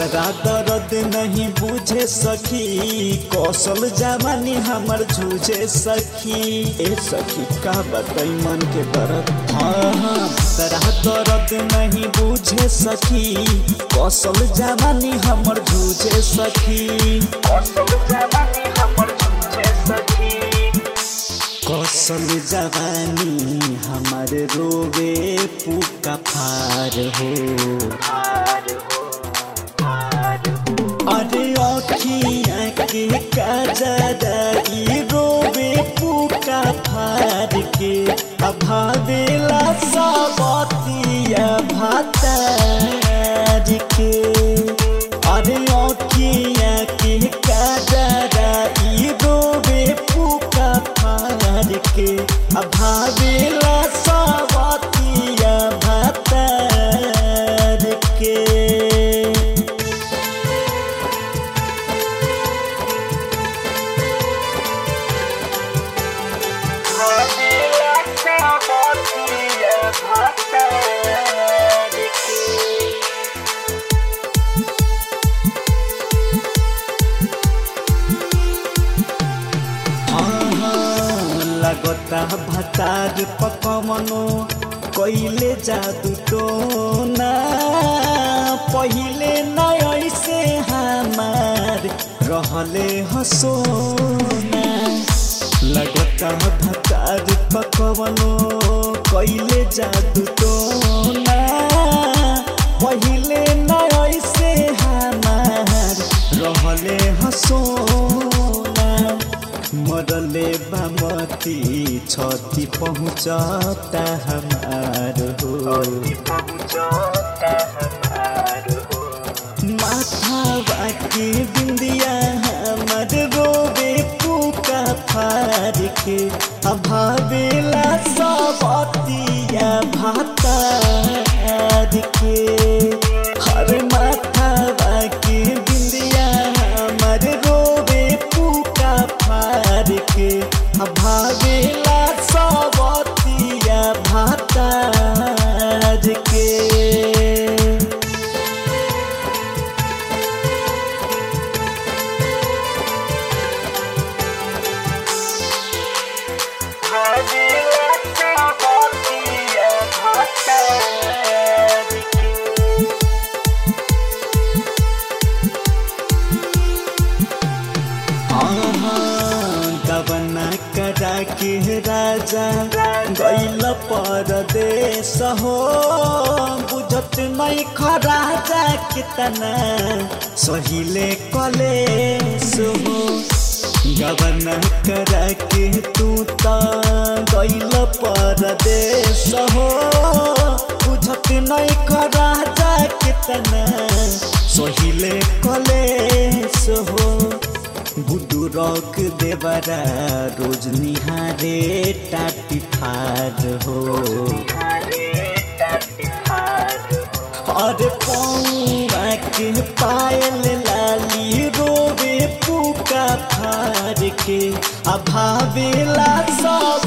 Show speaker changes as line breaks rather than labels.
भतरा दर्द नहीं बुझे सखी कौशल जवानी हमर झूझे सखी ए सखी का बताई मन के दर्द हाँ हाँ भतरा दर्द नहीं बुझे सखी कौशल जवानी हमर झूझे सखी कौशल जवानी हमर झूझे सखी कौशल जवानी हमार रोवे पुका फार हो अरे अखियाँ के कजराई रोवे पुका फार के अभावेला सबतिया भातार के अरे अखियाँ के कजराई रोवे पुका फार के अभावेला सबतिया भातार के लगता भतार पकमनो कैले जादू टोना पहिले न ऐसे हमार रहले हसोना लगता भतार पकमनो कैले जादू टोना पहिले न ऐसे हमार रहले हसोना मरले बामती छति पहुँचता हमार हो माथा बाकी बिंदिया हमर रोबे पुका फार के अभावेला सबतिया भातार के हर माथा बाकी बिंदिया हमर रोबे पुका फार के अभावेला सबतिया भातार के गबना करा के राजा गैल परदेश हो बुझत नहीं खराजा कितना सहिले कलेस हो गबना करा के तू त गैल परदेश हो बुझत नहीं खराजा कितना सहिले कलेस हो गुड्डू रॉक देवरा रोज निहारे टाटी फार हो और पौवा के पायल लाली रोवे पुका फार के अभावेला सब